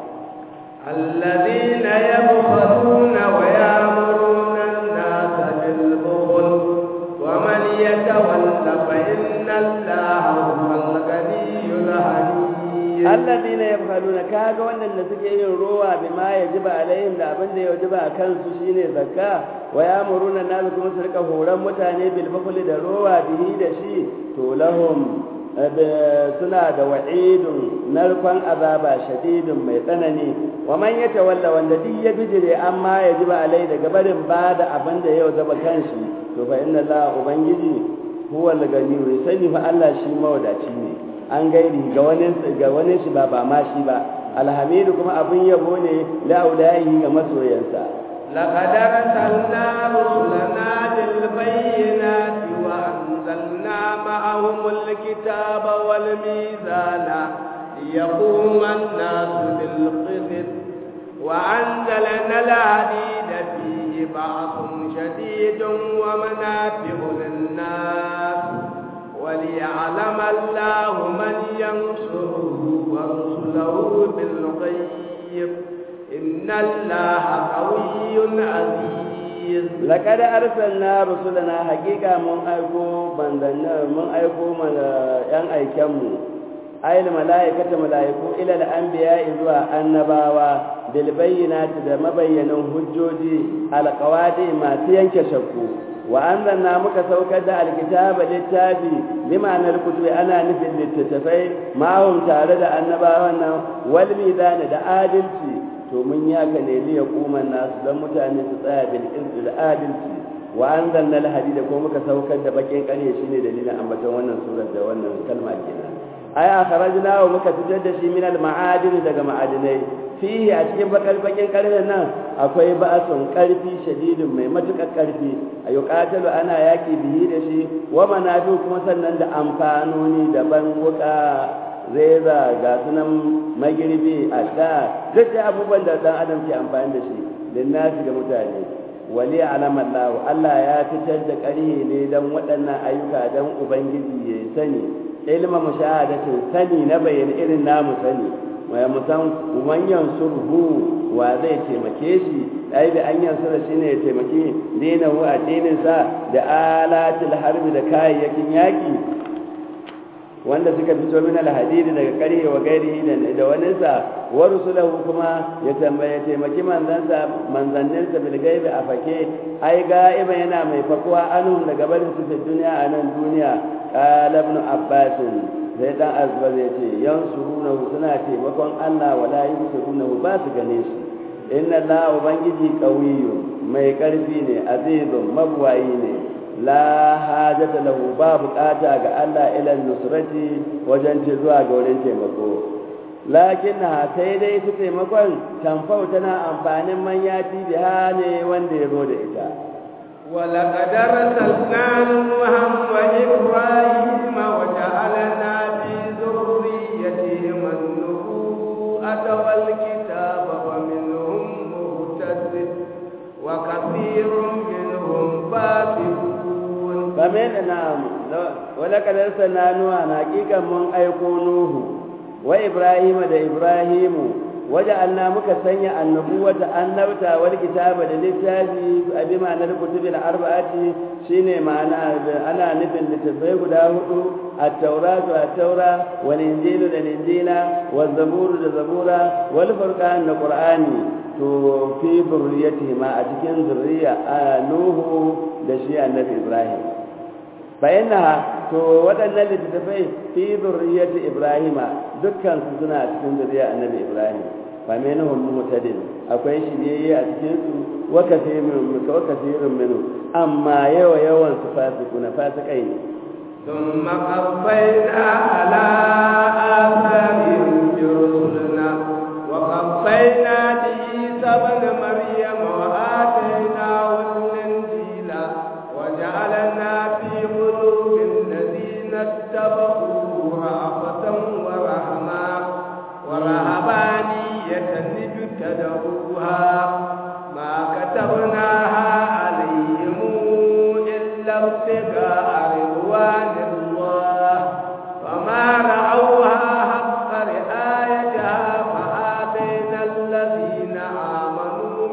الذين يبخلون ويأمرون الناس بالبخل ومن يتول فإن الله هو الغني الحميد alladina yabkhaluna kaga wannan da suke yin rowa bima yajiba alaihim da abin da ya wajiba a kansu shine zakka wa yamuruna nasu kuma su rika horon mutane bil bukhli da rowa bihi da shi to lahum suna da wa'idun narkon azaba shadidun mai tsanani wa man yatawalla wanda duk ya bijire amma yajiba alai daga barin bada abin da ya wajaba kanshi to fa inna la ubangiji huwa al-ganiyyu sani fa Allah shi mawadaci ne an gairi ga wani ga wani shi ba ba ma shi ba alhamidu kuma abin yabo ne la ulaihi ga masoyansa لقد أرسلنا رسلنا بالبينات وأنزلنا معهم الكتاب والميزان ليقوم الناس بالقسط وأنزلنا الحديد فيه بأس شديد ومنافع للناس وليعلم الله من ينصره ورسله بالغيب إن الله قوي عزيز حفيظ لقد أرسلنا رسلنا حقيقة من أيكو من أيكو من أن أيكمو أي الملائكة ملائكو إلى الأنبياء إذوا النباوة بالبينات da mabayyanan hujjoji alƙawadi masu yanke shakku wa anzalna muka saukar da alkitaba littafi limanar kutubi ana nufin littattafai ma'ahum tare da annabawan nan wal mizani da adalci to mun yaka ne li yaquman nasu dan mutane su tsaya bil qist da adalci wa anzalna al hadida ko muka saukar da bakin kare shine dalilin ambaton wannan surar da wannan kalma kenan ay akhrajna wa muka fitar da shi min al ma'adin daga ma'adinai fihi a cikin bakal bakin karfen nan akwai ba'asun karfi shadidin mai matukar karfi a yuqatalu ana yaki bihi da shi wa manafi kuma sannan da amfanoni daban wuka reza ga sunan magirbi a da duk da abubuwan da dan adam ke amfani da shi linnasi ga mutane wali alamar lahu Allah ya fitar da ƙarhe ne don waɗannan ayyuka don ubangiji ya sani ilma mushahadatin sani na bayyana irin namu sani waya musan manyan surhu wa zai taimake shi ai da an yansura shi ne ya taimaki dinahu addininsa da alatil harbi da kayayyakin yaƙi wanda suka fito min alhadidi daga karye wa gairi da waninsa wa rusulahu kuma ya tambaye taimaki manzansa manzanninsa bil gaibi a fake ai ga'iba yana mai fakuwa anhum daga barin su fi duniya a nan duniya qala ibn abbas sai dan azbar ya ce yansurunahu suna taimakon Allah wala yansurunahu ba su gane shi inna Allah ubangiji qawiyyun mai karfi ne azizun mabwayi ne la hajata lahu ba bukata ga Allah ila nusrati wajen ce zuwa ga wurin taimako lakin na sai dai su taimakon tamfau tana amfanin manyati da ne wanda ya zo da ita ولقد أرسلنا نوحا وإبراهيم وجعلنا في ذريتهم النبوءة والكتاب ومنهم مهتد وكثير منهم فاسقون فمن نعم ولقد أرسلنا نوحا حقيقة من أيكو نوح وإبراهيم ده إبراهيم وجعلنا muka sanya annabuwata annabta wal kitaba da littafi abi ma'anar kutubil arba'ati shine ma'ana ana nufin littafai guda hudu at-tauratu at-taura wal injilu da injila wal zaburu da zabura wal furqan da qur'ani to fi zurriyatihi ma a cikin zurriya nuhu da shi annabi ibrahim bayyana to waɗannan littattafai fi zurriyyati ibrahima dukkan su suna cikin zuriya annabi ibrahim fa minhum mutadin akwai shiriyayye a cikin su wa kathirun wa kathirun minhu amma yawa yawan su fasikuna fasikai ne ثم قفينا على آثارهم برسلنا وقفينا بعيسى ابن مريم وآتيناه الإنجيل وجعلنا في قلوب الذين اتبعوه رأفة ورحمة ورهبانية ابتدعوها ما كتبناها عليهم إلا ابتغاء رضوان الله فما رأوها حق رعايتها فآتينا الذين آمنوا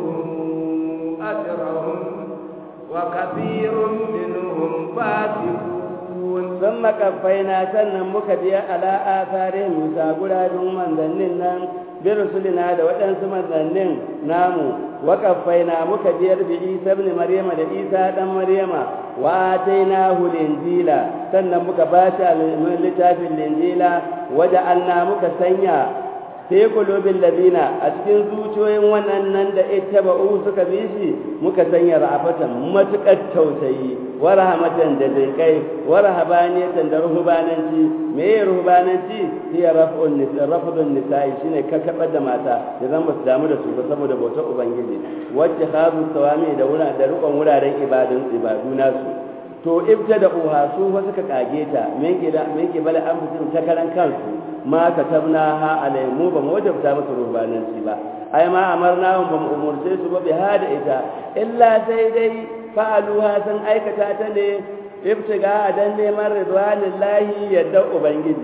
منهم أجرهم وكثير منهم فاسقون ثم كفينا سنن muka biya ala atharin musa guradun manzannin nan bi rusulina da waɗansu manzannin namu wa kafaina muka biyar bi isa ibn maryama da isa dan maryama wa atainahu linjila sannan muka ba shi littafin linjila waja'alna muka sanya fi qulubil ladina a cikin zuciyoyin wannan da ittaba'u suka bi shi muka sanya ra'afatan matukar tausayi wa rahmatan da dinkai wa rahabaniyatan da ruhbananci me ya ruhbananci hiya raf'un nisa rafdun nisa'i shine kakkabar da mata da zan ba su damu da su ba saboda bautar ubangiji wacce khazu sawami da wura da rukun wuraren ibadun ibadu nasu to ibta da uha su fa suka kage ta me ke da me ke bala an fitin ta karan kansu ma katabna ha alai mu ba mu wajabta musu rubananci ba ai ma amarna ba mu umurce su ba bi hada ita illa sai dai fa'aluha sun aikata ta ne ibtiga dan neman ridwanillahi yadda ubangiji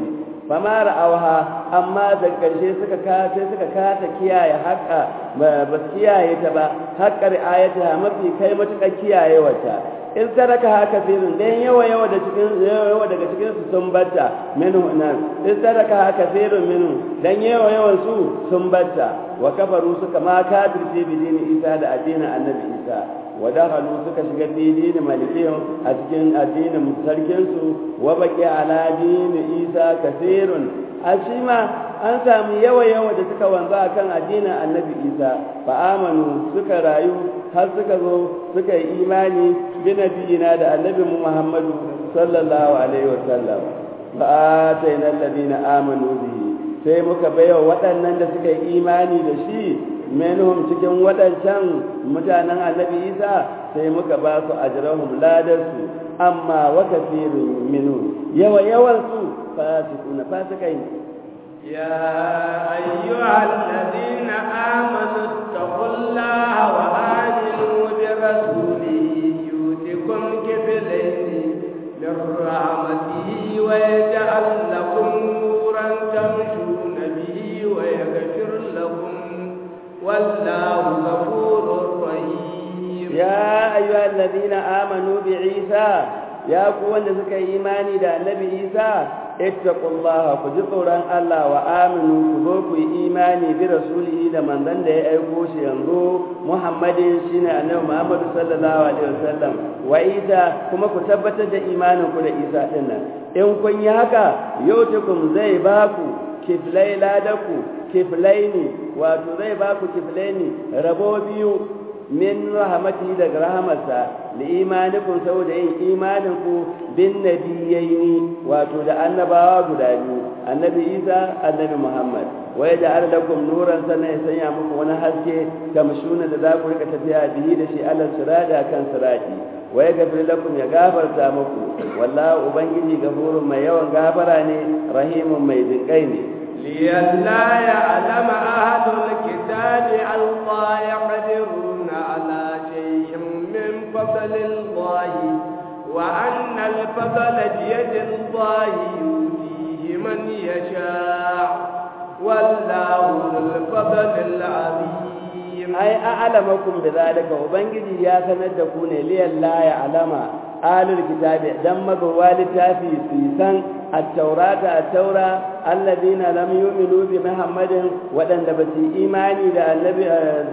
ba ma ra'auha amma da ƙarshe suka kasa suka kasa kiyaye haƙa ba su kiyaye ta ba haƙa ri'ayata mafi kai matuƙar kiyaye wata in sadaka haka firin dan yawa yawa da cikin yawa daga cikin su sun batta minhu nan in sadaka haka firin minhu dan yawa yawan su sun batta wa kafaru suka ma kafirce bi dini isa da addinin annabi isa wa dakhalu suka shiga fi dini malikihim a cikin addinin sarkin su wa baqi ala dini isa kasirun ashima an samu yawa yawa da suka wanzu akan addinin annabi isa fa amanu suka rayu har suka zo suka yi imani bi nabiyina da annabi muhammadu sallallahu alaihi wa sallam fa atayna alladhina amanu bihi sai muka baiwa waɗannan da suka yi imani da shi menhum cikin waɗancan mutanen annabi isa sai muka ba su ajrahum ladarsu amma wa kathirun minhum yawa yawan su fasikuna fasikai يا أيها الذين آمنوا اتقوا الله وآمنوا برسوله يؤتكم كفلين من رحمته ويجعل لكم نورا تمشون به ويغفر لكم والله غفور رحيم يا أيها الذين آمنوا بعيسى يا قوة سكا إيماني دا النبي عيسى ittaqullaha ku ji tsoron Allah wa aminu ku zo ku yi imani bi rasulihi da manzon da ya aiko shi yanzu Muhammadin shine annabi Muhammad sallallahu alaihi wasallam wa Isa kuma ku tabbatar da imanin ku da Isa din nan in kun yi haka yautukum zai ba ku kiflai ladaku kiflaini wato zai ba ku kiflaini rabo biyu min rahmatihi daga rahamarsa li imanikum saboda yin imaninku bin nabiyaini wato da annabawa guda biyu annabi isa annabi muhammad wa ya ja'ala lakum nuran sannan ya sanya muku wani haske kamshuna da za ku rika tafiya bihi da shi alal sirada kan sirati wa ya gafir lakum ya gafarta muku wallahu ubangiji gafurun mai yawan gafara ne rahimun mai jinkai ne لئلا يعلم أهل الكتاب الله يقدرون على شيء من فضل الله وأن الفضل بيد الله يؤتيه من يشاء والله ذو الفضل العظيم أي أعلمكم بذلك وبنجي يا سندكون لئلا يعلم أهل الكتاب دم بوالد في سيسان التوراة التوراة الذين لم يؤمنوا بمحمد ودن بسي إيماني دا النبي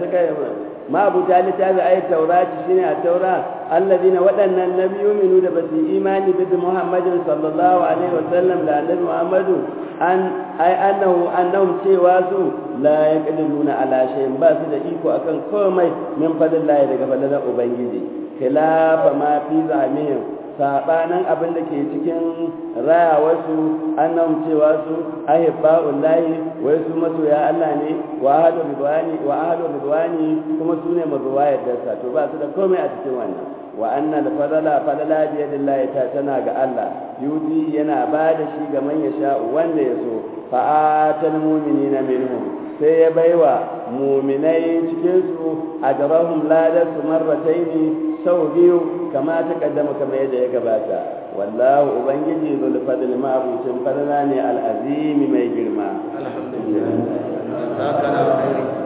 ما أبو تالي تابع أي التوراة شنو التوراة الذين ودن لم يؤمنوا دا بسي إيماني بمحمد صلى الله عليه وسلم دا النبي محمد أن أي أنه أنهم سواسوا لا يقدرون على شيء بس دا إيكو أكن كومي من فضل الله دا فضل أبنجي خلاف ما في زعمهم sabanin abin da ke cikin rayawarsu annan cewa su ahibba'ul lahi wai su masoya Allah ne wa ahadu ridwani wa ahadu ridwani kuma su ne mazuwa yadda to ba su da komai a cikin wannan wa anna al fadala fadala bi yadillahi ta tana ga Allah yudi yana ba da shi ga man yasha wanda ya so fa atal mu'minina minhum sai ya baiwa muminai cikinsu a jarahun ladar su marrataini sau biyu kama ta kaddama kamar yadda ya gabata wallahu ubangiji zul fadl ma'abucin fadla ne al'azimi mai girma alhamdulillah